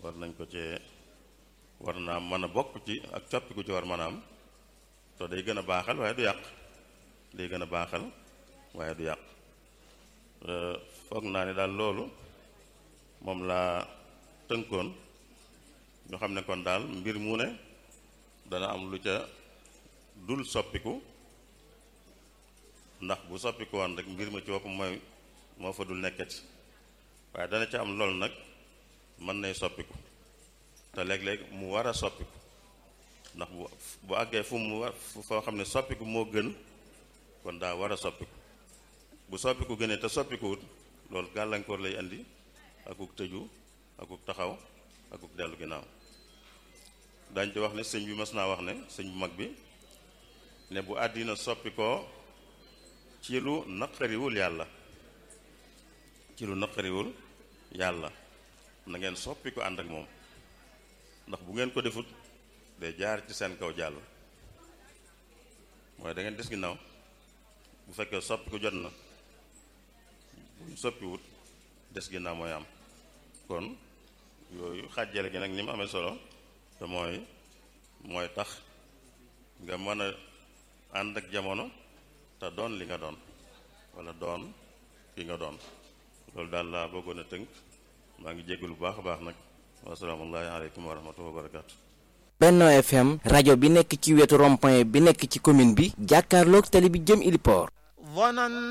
war nañ ko cee war naa mën a bokk ci ak coppiku ci war mën a am te day gën a baaxal waaye du yàq day gën a baaxal waaye du yàq foog naa ne daal loolu moom laa tënkoon ñu xam ne kon daal mbir mu ne dana am lu ca dul soppiku ndax bu soppiku woon rek mbir ma ci boppam mooy moo fa dul nekkati waaye dana ca am lool nag mën nay soppiku te léeg-léeg mu war a soppiku ndax bu bu àggee fu mu war foo xam ne soppiku moo gën kon daa war a soppiku bu soppiku gënee te soppikuwut loolu gàllankoor lay indi akuk tëju akuk taxaw akuk dellu ginnaaw dañ ci wax ne sëñ bi mas naa wax ne sëñ bu mag bi ne bu àddina soppi ko ci lu naqariwul yàlla ci lu naqariwul yàlla na ngeen soppi ko ànd ak moom ndax bu ngeen ko defut day jaar ci seen kaw jàll mooy da ngeen des ginnaaw bu fekkee soppi ko jot na bu soppiwut des ginnaaw mooy am kon yooyu xàjjale gi nag ni mu amee solo te mooy mooy tax nga mën a ànd ak jamono te doon li nga doon walla doon ki nga doon loolu daal laa bëggoon a tënk maa ngi jéggalu bu baax a baax nag wasalaamullahi aleykum wa rahmatullahi wa barakaatu Benno FM rajo bi nekk ci wetu rond-point bi nekk ci commune bi jàkkaarloog tali bi jëm Iliport